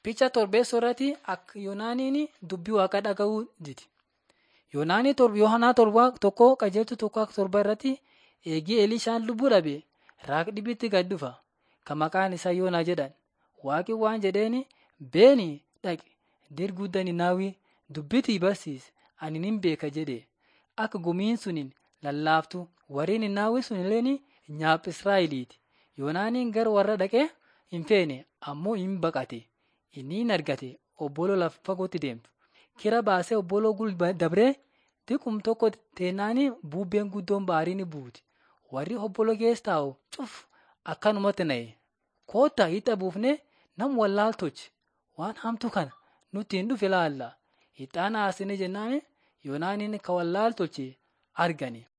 Fiicha torbeessoo irratti akka Yoonaaniin dubbii waaqa dhaga'uu didi. Yoonaanii Yohaanaa torba tokko qajeeltu tokko akka torba irratti eegii Elishaan lubbuu dhabe raaq dhibitti gad dhufa kan maqaan isaa Yoonaa jedhan. Waaqi waan jedheeni beeni dhaqi dirguudda Ninaawii dubbitii barsiisi ani nin beeka jedhe akka gumiin suniin lallaaftu warri Ninaawii sun illeen nyaap Israa'eliiti. Yoonaaniin gara warra dhaqee hin feene ammoo hin baqate. Inni hin argate obboloo lafa fagootti deemtu. Kira baasee obboloo gul dabree diqum tokko teennaanii bubbeen guddoon baarii ni buuti. Warri obboloo keessa taa'u cuf akkanumatti na'e. Koottaa hixa buufnee nam wallaal tolche waan hamtu kana nutti hin dhufe ilaalla. Ixaana haasine jennaan Yoonaaniin ka wallaal tolche argani.